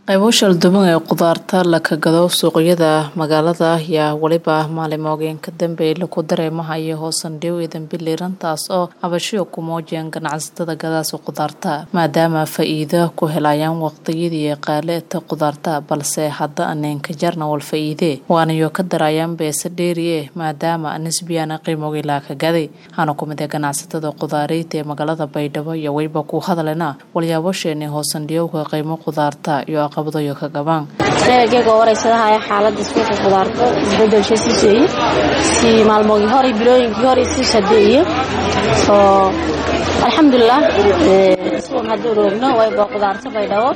qaybo shalduban ee khudaarta la kagado suuqyada magaalada ayaa weliba maalimoogeen ka dambeey laku dareemahayo hoosandhiw iyo dambiliiran taas oo cabashiyo ku muujiyeen ganacsatada gadaasa khudaarta maadaama faa-iido ku helayaan waqtiyadii qaaleeta khudaarta balse hadda aneenka jarna wal faa-iidee waanayo ka darayaan beese dheeriye maadaama nisbiyana qiimogii laa kagaday hana ku mid ee ganacsatada khudaareyta ee magaalada baydhabo iyo weliba ku hadlena walyaabasheeni hoosandhiyowka qiimo khudaarta iyo geega waraysadahay xaalada suuqa khudaarta isbedelsha siiseye si maalmoogii hore bilooyinkii hore sii shadeeye soo alxamdulilah suuq hadduu roogno wayba khudaarta baydhabo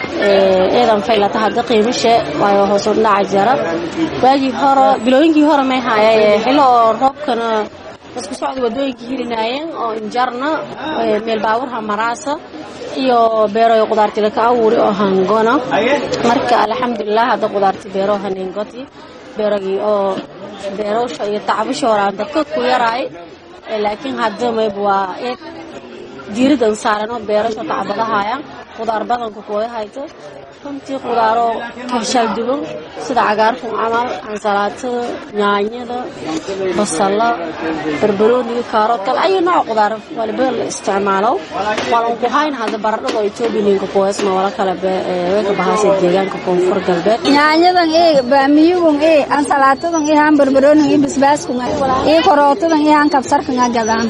eedan faylata hadda qiimishe waayo hoosu dhaca jara waagii hore bilooyinkii hore may haaya xillo oo roobkana isku socda wadooyinkii hilinaayeen oo injarna meel baaburha maraasa iyo beeroy khudaarti laka abuuri oo hangona marka alxamdulilah hadda khudaarti beero hanengoti beerogii oo beerowsha iyo tacbasha horaan dadka ku yaraay laakiin hadda mayb waa eeg diiridan saaran oo beerasha tacbadahaya khudaar badanka kuwada hayto runtii khudaaroo kashalduban sida cagaarkan camal ansalaatada yaanyada basala barbarooniga kaaroodkal ayu nooc khudaar waliba la isticmaalo walan ku hayn hadda baradhada etoobiyaninka kuweesna wala kale weeka bahaasa deegaanka koonfur galbeed yaanyadan ee baamiyugun ee ansalaatadan ee han barbarooniga iyo basbaaskun iyo korootadan iyo han kabsarkan gadaan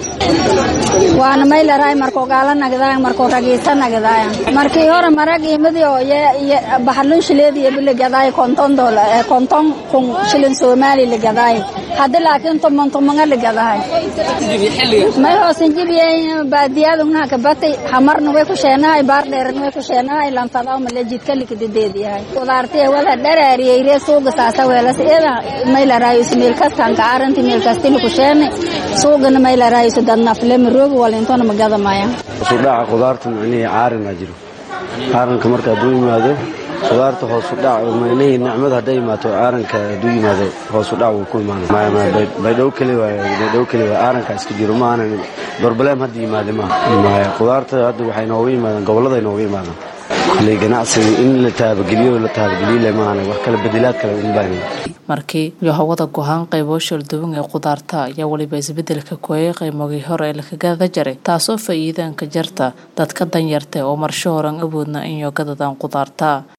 waana maylaray markoo gaala nagdaayan markoo ragiisa nagdaayan markii hore marag imadi oo baxalun shileediya bilagadaay konton dola konton kun shilin soomaali lagadaay hadda laakiin toman tomanga lagadahay may hoosan jibiya baadiyadungna kabatay hamarna way ku sheenahay baar dheerna way ku sheenahay lanfadaw male jidka likadideediyahay kudaartiya wala dharaariyay ree suuga saasa weelas iyada may laraayiso meel kastan kaaranti meel kastili ku sheene suugana may laraayiso dadnafle maroogi walintona magadamaya sudhaca khudaarta macnihii caarinaa jiro caaranka marka hadduu yimaado khudaarta hoosu dhac macnihii nicmada hadday imaato caaranka hadduu yimaado hoosu dhac wuu ku imaanabaydhow keli waay baydhow keli waay caaranka iska jiro ma aanan broblem hadda yimaade ma maya khudaarta hadda waxay nooga yimaadaan gobollada nooga yimaadaan kulley ganacsiga in la taabageliyo la taabageliyle maahane wax kale bedelaad kale unbaan markii iyo hawada go-aan qaybo shalduwan ee khudaarta ayaa weliba isbedelka kooyay qaymogii hore ee lakagada jaray taasoo faa-iidaanka jarta dadka danyarta oo marsho horan awoodna in yogadadaan khudaarta